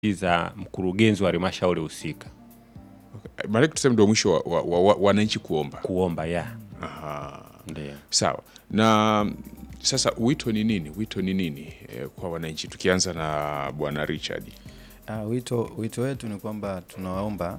za mkurugenzi wa halmashauri husika Maanake tuseme ndio mwisho wa, wa, wa, wa, wananchi kuomba. kuomba ya Aha. ndio. Sawa. Na sasa wito ni nini? Wito ni nini eh, kwa wananchi? Tukianza na Bwana Richard. Ah, wito, wito wetu ni kwamba tunawaomba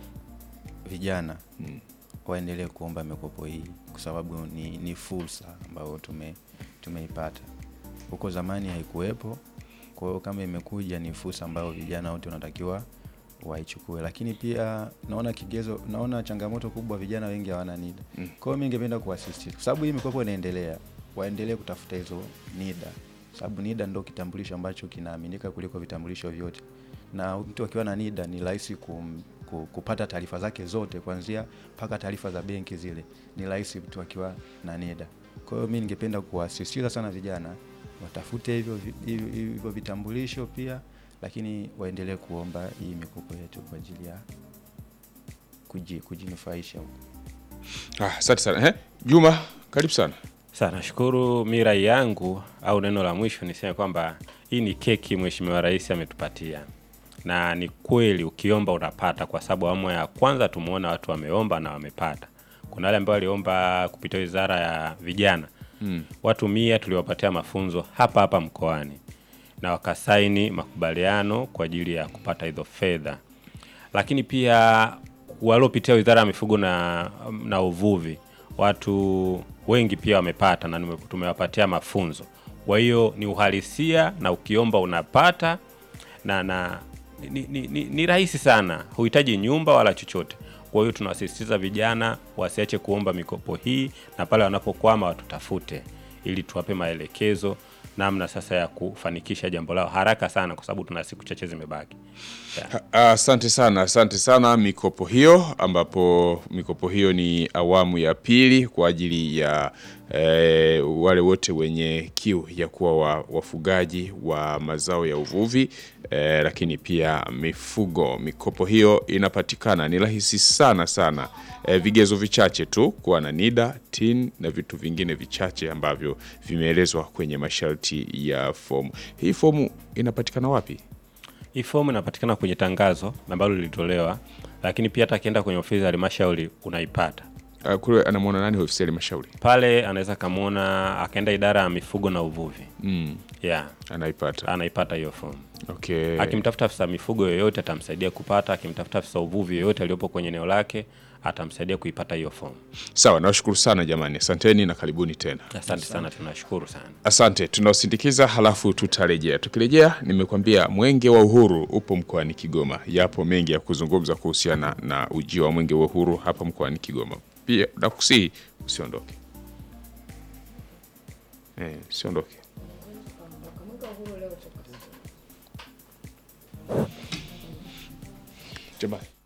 vijana waendelee kuomba mikopo hii kwa sababu ni, ni fursa ambayo tume, tumeipata huko zamani haikuwepo. Kwa hiyo kama imekuja ni fursa ambayo vijana wote wanatakiwa waichukue, lakini pia naona kigezo, naona changamoto kubwa, vijana wengi hawana NIDA. Kwa hiyo mimi ningependa kuwasisitiza, kwa sababu hii mikopo inaendelea, waendelee kutafuta hizo NIDA, sababu NIDA ndio kitambulisho ambacho kinaaminika kuliko vitambulisho vyote, na mtu akiwa na NIDA ni rahisi kum, ku- kupata taarifa zake zote kuanzia mpaka taarifa za benki zile, ni rahisi mtu akiwa na NIDA. Kwa hiyo mimi ningependa kuwasisitiza sana vijana watafute hivyo vi- hivyo hivyo vitambulisho pia, lakini waendelee kuomba hii mikopo yetu kwa ajili ya kuji, kujinufaisha huko. Ah, asante sana. Eh, Juma, karibu sana. Sasa nashukuru. Mi rai yangu au neno la mwisho niseme kwamba hii ni keki Mheshimiwa Rais ametupatia, na ni kweli ukiomba unapata, kwa sababu awamu ya kwanza tumeona watu wameomba na wamepata. Kuna wale ambao waliomba kupitia Wizara ya Vijana mm. watu mia tuliwapatia mafunzo hapa hapa mkoani na wakasaini makubaliano kwa ajili ya kupata hizo fedha, lakini pia waliopitia Wizara ya Mifugo na, na Uvuvi watu wengi pia wamepata na nime- tumewapatia mafunzo. Kwa hiyo ni uhalisia na ukiomba unapata na, na ni, ni, ni, ni rahisi sana, huhitaji nyumba wala chochote. Kwa hiyo tunawasisitiza vijana wasiache kuomba mikopo hii, na pale wanapokwama watutafute ili tuwape maelekezo namna sasa ya kufanikisha jambo lao haraka sana, kwa sababu tuna siku chache zimebaki. Yeah. Ah, Asante sana, asante sana. Mikopo hiyo ambapo mikopo hiyo ni awamu ya pili kwa ajili ya eh, wale wote wenye kiu ya kuwa wa, wafugaji wa mazao ya uvuvi eh, lakini pia mifugo. Mikopo hiyo inapatikana, ni rahisi sana sana. Eh, vigezo vichache tu kuwa na NIDA, TIN na vitu vingine vichache ambavyo vimeelezwa kwenye masharti ya fomu. Hii fomu inapatikana wapi? Hii fomu inapatikana kwenye tangazo ambalo lilitolewa, lakini pia hata akienda kwenye ofisi ya halmashauri unaipata Uh, kule anamwona nani ofisi ya halmashauri? pale. Anaweza kamwona akaenda idara ya mifugo na uvuvi Mm, yeah, anaipata. anaipata hiyo fomu. Okay. Akimtafuta afisa mifugo yoyote atamsaidia kupata, akimtafuta afisa uvuvi yoyote aliyopo kwenye eneo lake atamsaidia kuipata hiyo fomu. Sawa, nawashukuru sana jamani, asanteni na karibuni tena. Asante sana, tunashukuru sana. Asante, tunaosindikiza halafu tutarejea. Tukirejea, nimekuambia mwenge wa uhuru upo mkoani Kigoma. Yapo mengi ya kuzungumza kuhusiana na ujio wa mwenge wa uhuru hapa mkoani Kigoma. Pia nakusihi usiondoke, eh, usiondoke. Jamani.